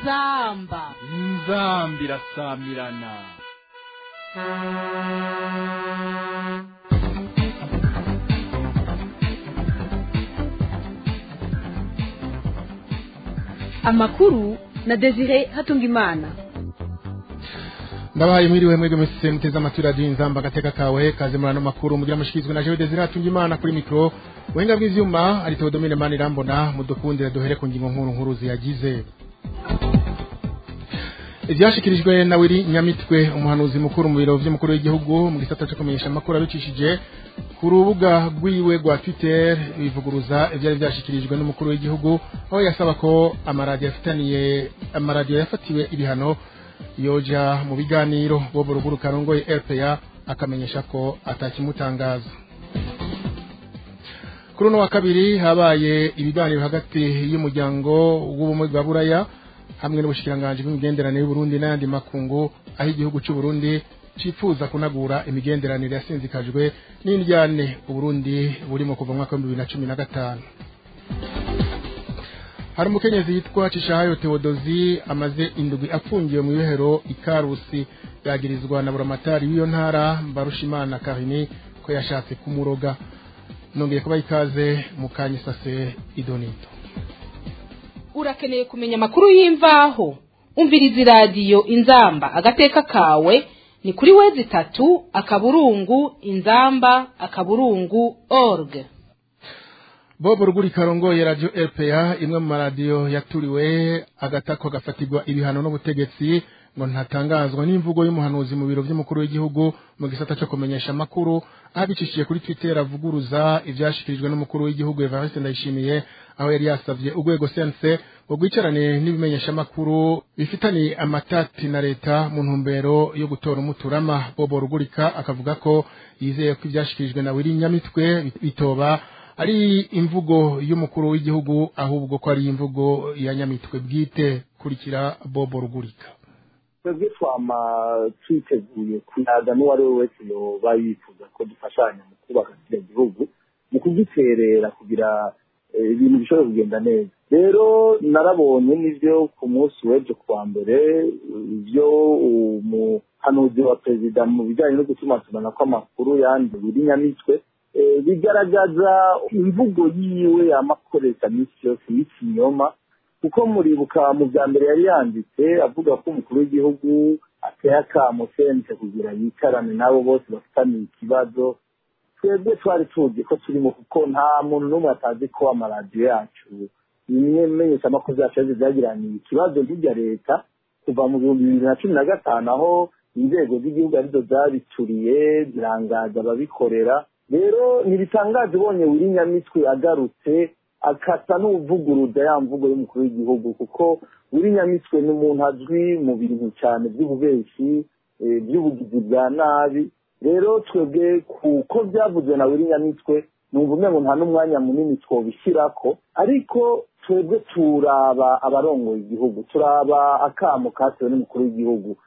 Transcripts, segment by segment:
inzamba inzamba irasamirana amakuru na desire hatungimana ndabaye mwiriwe mwebwe mwese muteze amatwi radiyo inzamba agateka kawe kaze muri ano makuru mugira mushyikirizwe na jewe desire hatungimana kuri mikoro ubuhinga bw'ivyuma ari teodomine mani irambona mudukundire duhere ku ngingo nkuru nkuru ziyagize ivyashikirijwe na wiri nyamitwe umuhanuzi mukuru mu biro vy'umukuru w'igihugu mu gisata co kumenyesha amakuru abicishije ku rubuga rwiwe rwa twitter bivuguruza ivyari vyashikirijwe n'umukuru w'igihugu aho yasaba ko amaradiyo afitaniye amaradiyo yafatiwe ibihano yoja mu biganiro bobo ruguru karongoye rpa akamenyesha ko atakimutangaza kuri uno wa kabiri habaye ibiganiro hagati y'umuryango w'ubumwe bwa buraya hamwe n'ubushikiranganji bw'imigenderanire y'uburundi n'ayandi makungu aho igihugu c'uburundi cifuza kunagura imigenderanire yasinzikajwe n'indyane uburundi burimo kuva mu mwaka w'ibihumbi bibiri na cumi na gatanu hari umukenyezi yitwa cishahayo tewodozi amaze indwi afungiwe mu ibohero ikarusi yagirizwa na buramatari w'iyo ntara mbarushimana karini ko yashatse kumuroga nongeye kuba ikaze mu kanyisase idonito urakeneye kumenya amakuru y'imvaho umviriza iradiyo inzamba agateka kawe ni kuri wezi itatu akaburungu inzamba akaburungu org bobo ruguri karongoye radio rpa imwe mu maradiyo yaturiwe agatako gafatirwa ibihano n'ubutegetsi ngo ntatangazwa n'imvugo y'umuhanuzi mu biro vy'umukuru w'igihugu mu gisata co kumenyesha amakuru abicishije kuri twitter avuguruza ivyashikirijwe n'umukuru w'igihugu evariste ndayishimiye aho yari yasavye urwego sense ngo rwicarane n'ibimenyesha amakuru bifitaniye amatati na leta mu ntumbero yo gutora umuturama bobo rugurika akavuga ko yizeye ko ivyashikirijwe na wiri nyamitwe bitoba ari imvugo y'umukuru w'igihugu ahubwo ko ari imvugo ya nyamitwe bwite kurikira bobo rugurika twebwe twama twiteguye kuyaga n'uwo ari we wese yoba yifuza ko dufashanya mu kubaka kiriya gihugu mu kugiterera kugira ibintu bishobora kugenda neza rero narabonye n'ibyo ku munsi w'ejo kuwa mbere ibyo umuhanuzi wa perezida mu bijyanye no gutumatumana kw'amakuru yandi biri nyamitwe bigaragaza imvugo yiwe yamakoresha minsi yose y'ikinyoma kuko muribuka mu bya mbere yari yanditse avuga ko umukuru w'igihugu ateye akamo sense kugira yicarane n'abo bose bafitaniye ikibazo twebwe twari tuzi ko turimo kuko nta muntu n'umwe atazi ko amaradiyo yacu bimwe menyesha amakuru yacu yaje byagiraniye ikibazo n'ibya leta kuva mu bihumbi bibiri na cumi na gatanu aho inzego z'igihugu arizo zabituriye zirangaza ababikorera rero ntibitangaje ubonye wiri nyamitwe agarutse akasa n'uvuguruza ya mvugo y'umukuru w'igihugu kuko wiri nyamitwe ni umuntu azwi mu bintu cyane by'ububeshi by'ubugizi bwa nabi rero twebwe kuko byavuzwe na wiri nyamitwe numva umwe ngo nta n'umwanya munini twobishyirako ariko twebwe turaba abarongoye igihugu turaba akamo katewe n'umukuru w'igihugu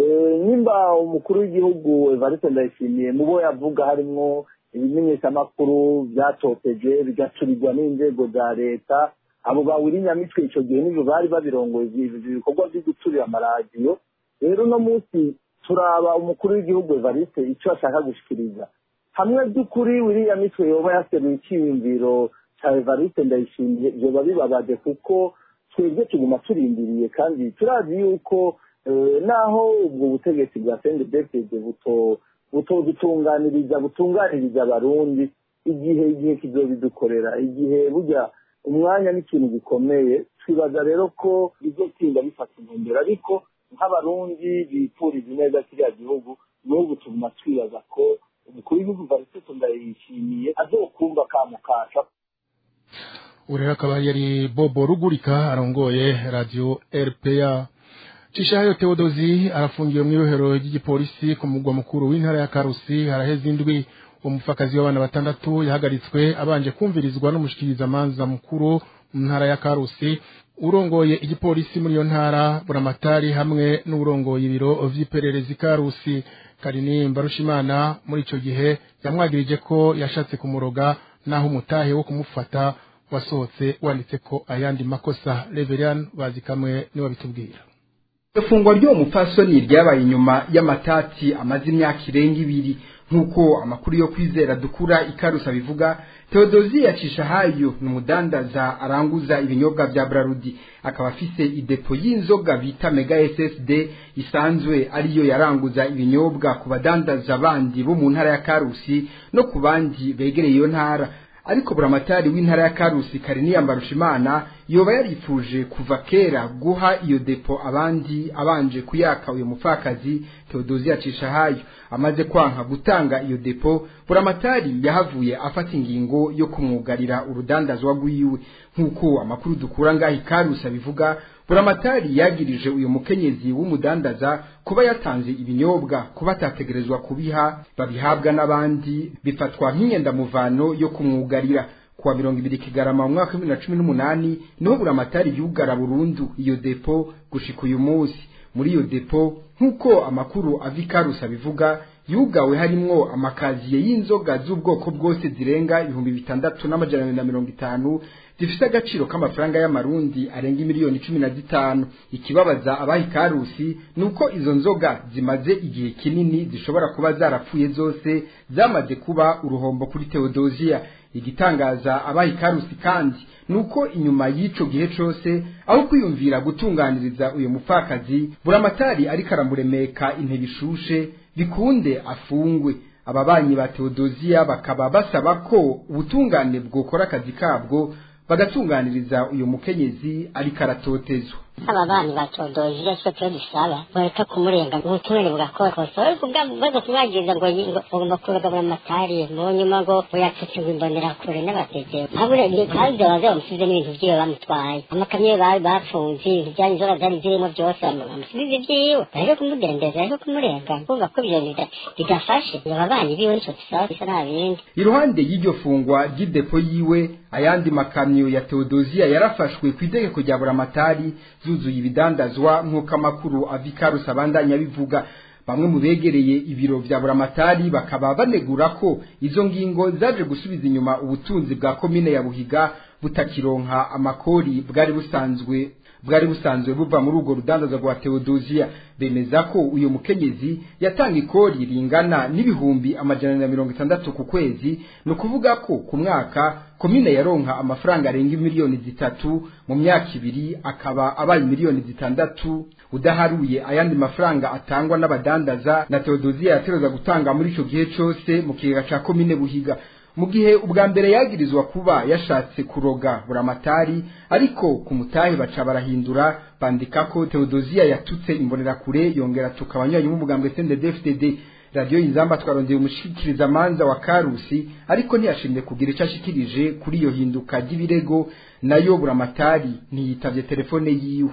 nimba umukuru w'igihugu evariste ndayishimiye mu bo yavuga harimwo ibimenyeshamakuru byatoteje bigacurirwa n'inzego za leta abo bawiri nyamitwe icyo gihe nibyo bari babirongoye ibikorwa byo guturira amaradiyo rero uno munsi turaba umukuru w'igihugu evariste icyo ashaka gushikiriza hamwe by'ukuri wiriya mitwe yoba yaseruye icyiyumviro cya evariste ndayishimiye byoba bibabaje kuko twebwe tuguma turindiriye kandi turazi yuko naho ubwo butegetsi bwa sendebefede buto butodutunganiriza butunganiriza abarundi igihe igihe kizobidukorera igihe burya umwanya n'ikintu gikomeye twibaza rero ko bizotinda bifata intumbero ariko nk'abarundi bipfuriza neza kiriya gihugu n'ubu tuguma twibaza ko umukuru w'igihugu varisito ndayishimiye azokumva kamukasha urero akaba yari bobo rugurika arongoye radio rpa Cishayo Theodosi arafungiwe mu irohero ry'igipolisi ku mugwa mukuru w'intara ya Karusi haraheze indwi umufakazi w'abana batandatu yahagaritswe abanje kumvirizwa n'umushikiriza manza mukuru mu ntara ya Karusi urongoye igipolisi muri iyo ntara buramatari hamwe n'urongoye ibiro vy'iperereza Karusi Karini Mbarushimana muri ico gihe yamwagirije ko yashatse kumuroga naho umutahe wo kumufata wasohotse wanditse ko ayandi makosa Reverien bazi kamwe niwe bitubwira ifungwa ry'uwo mupfasoni ryabaye inyuma y'amatati amaze imyaka irenga ibiri nk'uko amakuru yo kwizera dukura ikarusa bivuga teodozi yacisha hayo ni umudandaza aranguza ibinyobwa bya brarudi akaba afise idepo y'inzoga bita mega ssd isanzwe ariyo yaranguza ibinyobwa ku badandaza bandi bo mu ntara ya karusi no ku bandi begereye iyo ntara ariko buramatari w'intara ya karusi kariniya mbarushimana yoba yarifuje kuva kera guha iyo depo abandi abanje kuyaka uyu mupfakazi teodozi yacisha hayo amaze kwanka gutanga iyo depo buramatari yahavuye afata ingingo yo kumwugarira urudandazwa rwiwe nk'uko amakuru dukura ngaho ikarusi abivuga buramatari yagirije uyu mukenyezi w'umudandaza kuba yatanze ibinyobwa kuba atategerezwa kubiha babihabwa n'abandi bifatwa nk'inyendamuvano yo kumwugarira kuwa mirongo ibiri kigarama mu mwaka w'ibibiri na cumi n'umunani niho buramatari yugara burundu iyo depo gushika uyu munsi muri iyo depo nk'uko amakuru ava ikarusi abivuga yugawe harimwo amakaziye y'inzoga z'ubwoko bwose zirenga ibihumbi bitandatu n'amajana abiri na mirongo itanu zifite agaciro k'amafaranga y'amarundi arenga miliyoni cumi na zitanu ikibabaza abaha ikarusi ni uko izo nzoga zimaze igihe kinini zishobora kuba zarapfuye zose zamaze kuba uruhombo kuri teodoziya igitangaza abaha ikarusi kandi ni uko inyuma y'ico gihe cose aho kwiyumvira gutunganiriza uyu mupfakazi buramatari ariko aramuremeka intebe ishushe bikunde afungwe ababanyi ba teodoziya bakaba basaba ko ubutungane bwokora akazi kabwo bagatunganiriza uyu mukenyezi ariko aratotezwa aba bana batodoje icyo cyo dusaba bareka kumurenga ubutungane bugakora kosa ariko baza kumwagiriza ngo bagomba kuragabura amatari mu nyuma ngo yacutse ngo imbonera kure n'abatete habure kandi baza bamusize n'ibintu byiwe bamutwaye amakamyo bari bafunze ibintu byanyu inzoga zari zirimo byose bamusize ibyiwe bareke kumudendeza bareke kumurenga kumva ko ibyo bidafashe aba bana biwe nicyo dusaba bisa nta bindi iruhande y'iryo fungwa ry'idepo yiwe ayandi makamyo ya teodoziya yarafashwe ku itegeko rya buramatari zuzuye ibidandazwa nk'uko amakuru avikarusi abandanya bivuga bamwe mu begereye ibiro vya buramatari bakaba banegura ko izo ngingo zaje gusubiza inyuma ubutunzi bwa komine ya buhiga butakironka amakori bwari busanzwe bwari busanzwe buva muri urwo rudandaza rwa teodoziya bemeza ko uyu mukenyezi yatanga ikori ringana n'ibihumbi amajana na mirongo itandatu ku kwezi ni ukuvuga ko ku mwaka komine yaronka amafaranga arenga miliyoni zitatu mu myaka ibiri akaba abaye miliyoni zitandatu udaharuye ayandi mafaranga atangwa n'abadandaza na teodoziya yateruza gutanga muri ico gihe cose mu kigega ca komine buhiga mu gihe ubwa mbere yagirizwa kuba yashatse kuroga buramatari ariko ku mutahe baca barahindura bandika ko teodoziya yatutse imbonerakure yongera tuka abanywanyi b'umugambwe CNDD-FDD radiyo inzamba twarondeye umushikiriza manza wa karusi ariko ntiyashimye kugira icyo ashikirije kuri iyo hinduka ry'ibirego nayo buramatari ntiyitavye telefone yiwe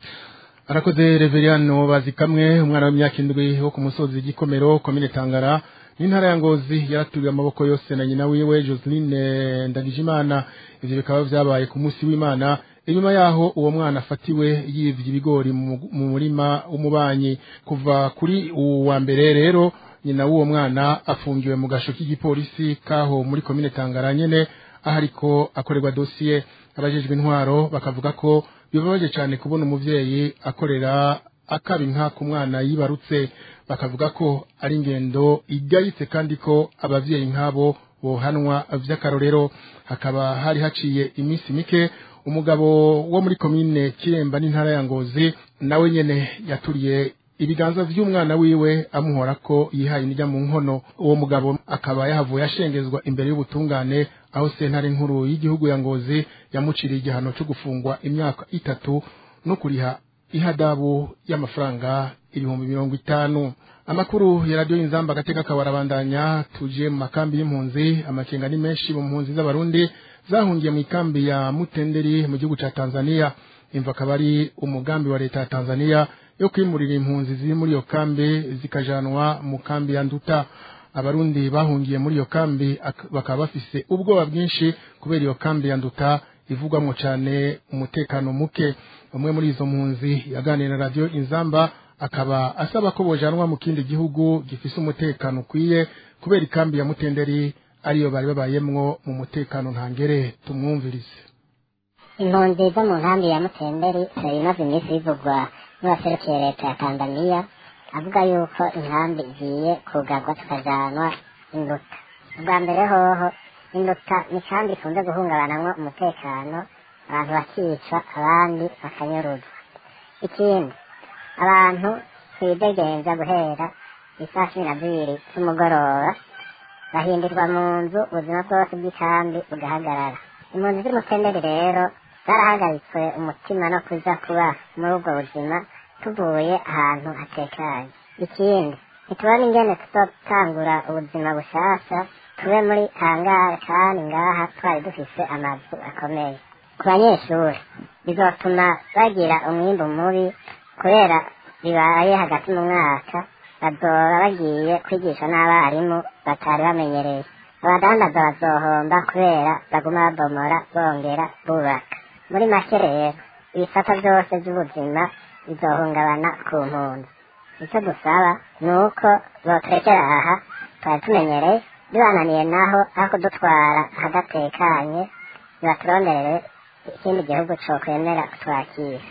arakoze Reverien bazi kamwe umwana w'imyaka indwi wo ku musozi gikomero komine Tangara n'intara ya Ngozi yaraturiye amaboko yose na nyina wiwe Joseline Ndagijimana ivyo bikaba vyabaye ku munsi w'Imana inyuma yaho uwo mwana afatiwe yivye ibigori mu murima w'umubanyi kuva kuri uwa mbere rero nyina w'uwo mwana afungiwe mu gasho k'igipolisi kaho muri komine Tangara nyene aho ariko akorerwa dosiye abajejwe intwaro bakavuga ko bibabaje cyane kubona umuvyeyi akorera akaba inka ku mwana yibarutse bakavuga ko ari ingendo igayitse kandi ko abavyeyi nk'abo bohanwa vy'akarorero hakaba hari haciye iminsi mike umugabo wo muri komine kiremba n'intara ya ngozi nawe nyene yaturiye ibiganza vy'umwana wiwe amuhora ko yihaye indya mu nkono uwo mugabo akaba yahavuye ashengezwa imbere y'ubutungane aho sentare nkuru y'igihugu ya ngozi yamuciriye igihano cyo gufungwa imyaka itatu no kuriha ihadabu y'amafaranga ibihumbi mirongo itanu amakuru ya radiyo inzamba agateka kabarabandanya tuje mu makambi y'impunzi amakenga ni menshi mu mpunzi z'abarundi zahungiye mu ikambi ya mutenderi mu gihugu ca tanzania imva akaba ari umugambi wa leta ya tanzania yo kwimurira impunzi ziri muri iyo kambi zikajanwa mu kambi ya nduta abarundi bahungiye muri iyo kambi bakaba bafise ubwoba bwinshi kubera iyo kambi ya nduta ivugwamo cyane umutekano muke umwe muri izo mpunzi yaganiriye na radiyo inzamba akaba asaba ko bojanwa mu kindi gihugu gifise umutekano ukwiye kubera ikambi ya mutenderi ariyo bari babayemwo mu mutekano ntangere tumwumvirize impunzi zo mu nkambi ya mutemberi imaze iminsi bivugwa n'uwaserukiye leta ya tanzaniya avuga yuko inkambi igiye kugarwa tukajanwa induta ubwa mbere hoho induta ni kandi ikunze guhungabanamwo umutekano abantu bakicwa abandi bakanyuruzwa ikindi abantu twidegenza guhera isaa cumi na zibiri z'umugoroba bahindirwa mu nzu ubuzima bwose bw'ikambi bugahagarara impunzi z'umutenderi rero zarahagaritswe umutima no kuza kuba muri ubwo buzima tuvuye ahantu hatekanye ikindi ntitubona ingene tuzotangura ubuzima bushasha tube muri hangare kandi ngaha twari dufise amazu akomeye ku banyeshuri bizotuma bagira umwimbu mubi kubera bibaye hagati mu mwaka bazoba bagiye kwigisha n'abarimu batari bamenyereye abadandaza bazohomba kubera baguma babomora bongera bubaka muri make rero ibisata byose by'ubuzima bizohungabana ku mpunzi icyo dusaba ni uko boturekera aha twari tumenyereye bibananiye naho aho kudutwara ahadatekanye ntibaturonderere ikindi gihugu cokwemera kutwakira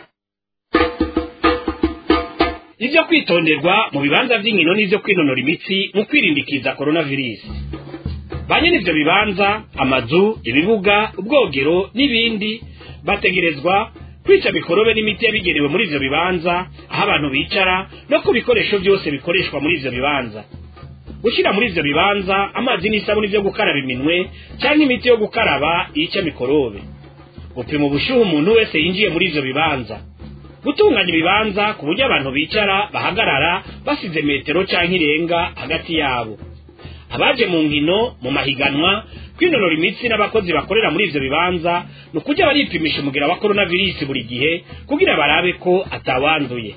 ibyo kwitonderwa mu bibanza by'inkino n'ibyo kwinonora imitsi mu kwirindikiza coronavirus ba nyine ibyo bibanza amazu ibibuga ubwogero n'ibindi bategerezwa kwica mikorobe n'imiti yabigenewe muri ivyo bibanza aho abantu bicara no ku bikoresho byose bikoreshwa muri ivyo bibanza gushyira muri ivyo bibanza amazi n'isabuni byo gukaraba iminwe cyangwa imiti yo gukaraba yica mikorobe gupima ubushyuhe umuntu wese yinjiye muri ivyo bibanza gutunganya ibibanza ku buryo abantu bicara bahagarara basize metero cyangwa irenga hagati yabo abaje mu nkino mu mahiganwa kwinonora imitsi n'abakozi bakorera muri ivyo bibanza ni ukujya baripimisha umugira wa coronavirus buri gihe kugira barabe ko atawanduye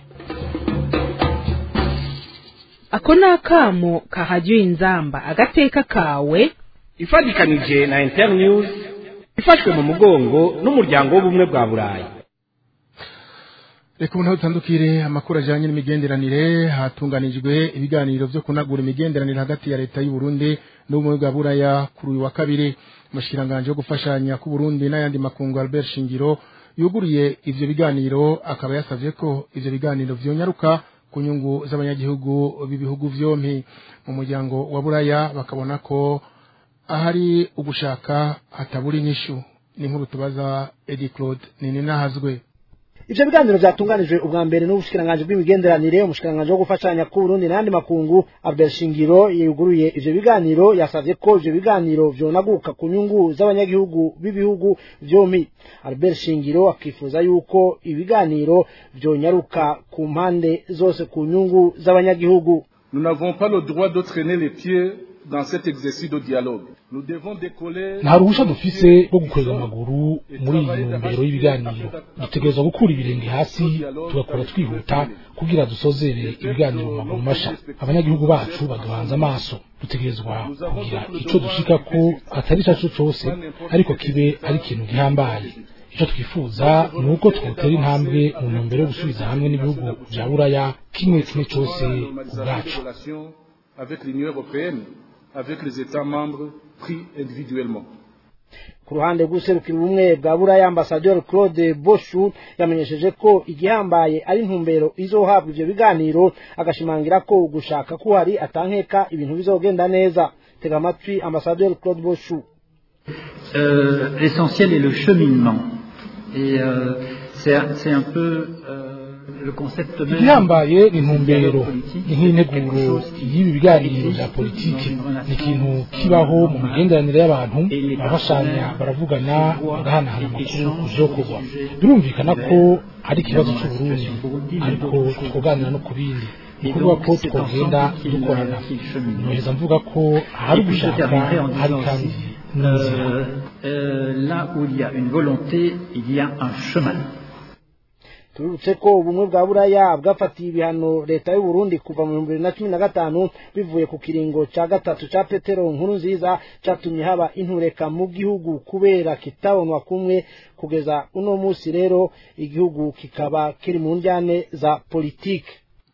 ako ni akamo kahajya inzamba agateka kawe ifatikanije na internews ifashwe mu mugongo n'umuryango w'ubumwe bwa burayi reka ubu naho dutandukire amakuru ajyanye n'imigenderanire hatunganijwe ibiganiro byo kunagura imigenderanire hagati ya leta y'u Burundi n'ubumwe bwa buraya kuri uyu wa kabiri umushyiranganje wo gufashanya ku Burundi n'ayandi makungu Albert Shingiro yuguriye ivyo biganiro akaba yasavye ko ivyo biganiro vyonyaruka ku nyungu z'abanyagihugu b'ibihugu vyompi mu muryango wa buraya bakabona ko ahari ugushaka hatabura inyishu ni nkuru tubaza Eddie Claude Nininahazwe ivyo biganiro vyatunganijwe ubwa mbere n'ubushikiranganji bw'imigenderanire umushikiranganji wo gufashanya ku Burundi n'andi makungu Albert Shingiro yuguruye ivyo biganiro yasavye ko ivyo biganiro vyonaguka ku nyungu z'abanyagihugu b'ibihugu vyompi Albert Shingiro akifuza yuko ibiganiro vyonyaruka ku mpande zose ku nyungu z'abanyagihugu Nous n'avons pas le droit de traîner les pieds dans cet exercice de dialogue. Nous devons décoller nta ruhusha dufise rwo gukorera amaguru muri iyi ntumbero y'ibiganiro dutegerezwa gukura ibirenge hasi tugakora twihuta kugira dusozere ibiganiro mu maguru masha abanyagihugu bacu baduhanze amaso dutegerezwa kugira ico dushikako atari icaco cose ariko kibe ari ikintu gihambaye icyo twifuza ni uko twotera intambwe mu ntumbero yo gusubiza hamwe n'ibihugu bya buraya kimwe kimwe cyose ubwacu avec l'Union européenne, avec les États membres pris individuellement. ku ruhande rw'userukira ubumwe bwa buraya ambasaderi claude boshu yamenyesheje ko igihambaye ari intumbero izohabwa ivyo biganiro agashimangira ko gushaka ko hari atankeka ibintu bizogenda neza tega amatwi ambasaderi claude boshu euh, l'essentiel est le cheminement et euh, c'est un peu euh, igihambaye ni intumbero ni nk'integuro y'ibi biganiro bya politiki ni ikintu kibaho mu migenderanire y'abantu barafashanya baravugana bagahanahana amakuru ku vyokorwa birumvikana ko ari ikibazo c'uburundi ariko twoganira no ku bindi ni ukuvuga ko twogenda dukorana noheza mvuga ko hari gushaka hari kandi n'inzira là où il y a une volonté il y a un chemin tubibutse ko ubumwe bwa buraya bwafatiye ibihano leta y'u Burundi kuva mu bihumbi bibiri na cumi na gatanu bivuye ku kiringo ca gatatu ca petero nkuru nziza catumye haba intureka mu gihugu kubera kitabonwa kumwe kugeza uno musi rero igihugu kikaba kiri mu njyane za politike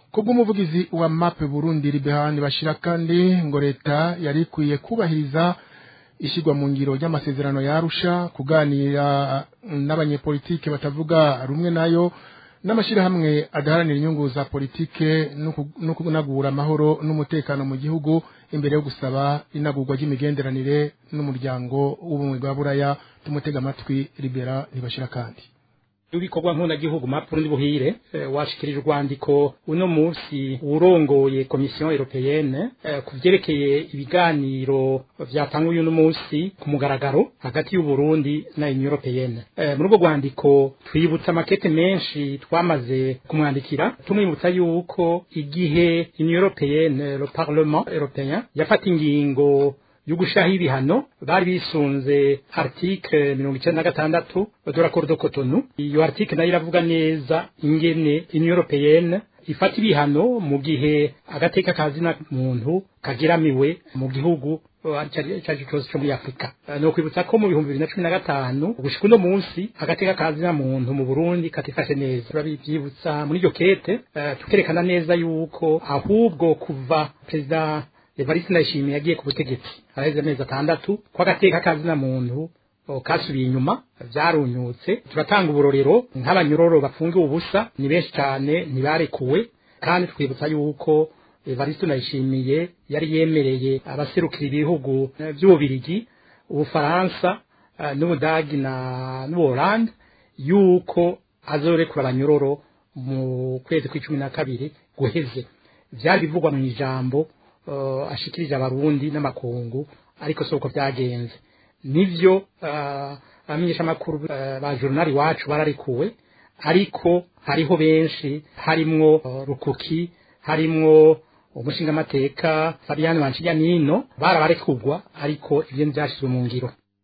kubw'umuvugizi wa mape burundi ribehani bashira kandi ngo leta yari ikwiye kubahiriza ishyirwa mu ngiro ry'amasezerano yarusha kuganira n'abanyepolitike batavuga rumwe nayo n'amashyirahamwe adaharanira inyungu za politike no kunagura amahoro n'umutekano mu gihugu imbere yo gusaba inagurwa ry'imigenderanire n'umuryango w'ubumwe bwa buraya tumutega amatwi libera ntibashira kandi ibikorwa nk'unagihugu mapurundi buhire washikirije urwandiko uno munsi urongoye komisiyo europeyene ku byerekeye ibiganiro byatanguye uno munsi ku mugaragaro hagati y'uburundi na union europeyene muri urwo rwandiko twibutsa amakete menshi twamaze kumwandikira tumwibutsa yuko igihe union europeyene le parlement européen yafata ingingo y'ugushaho ibihano bari bisunze article mirongo icyenda na gatandatu de l'accord de Cotonou iyo article nayo iravuga neza ingene union européenne ifata ibihano mu gihe agateka kazina muntu kagiramiwe mu gihugu cyacu cyose cyo muri afurika ni ukwibutsa ko mu bihumbi bibiri na cumi na gatanu gushika uno munsi agateka kazina muntu mu burundi katifashe neza turabibyibutsa muri iryo kete tukerekana neza yuko ahubwo kuva perezida Evariste Ndayishimiye yagiye ku butegetsi araheze amezi atandatu ko agateka kazina muntu kasubiye inyuma byarunyutse turatanga uburorero nk'abanyororo bafungiwe ubusa ni benshi cyane ntibarekuwe kandi twibutsa yuko Evariste Ndayishimiye yari yemereye abaserukira ibihugu by'ububirigi ubufaransa n'ubudagi na n'ubuholande yuko azorekura abanyororo mu kwezi kw'icumi na kabiri guheze byari bivugwa mu ijambo ashikirije abarundi n'amakungu ariko si uko byagenze nibyo abamenyeshamakuru ba journal iwacu bararikuwe ariko hariho benshi harimwo rukuki harimwo umushingamateka fabian wanshiyanino barabarekugwa ariko ibyo ntibyashyizwe mu ngiro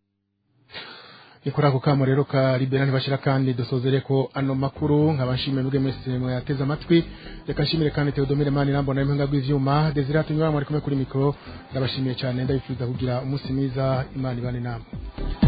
ni kuri ako kamo rero ka libera ntibashira kandi dusozere ko ano makuru nkabashimiye mwebwe mwese mwayateze amatwi reka nshimire kandi Theodomire Mani nambona impinga rw'ivyuma Desire tunywa mwari kumwe kuri mikro ndabashimiye cyane ndabifuriza kugira umunsi mwiza imana ibane namwe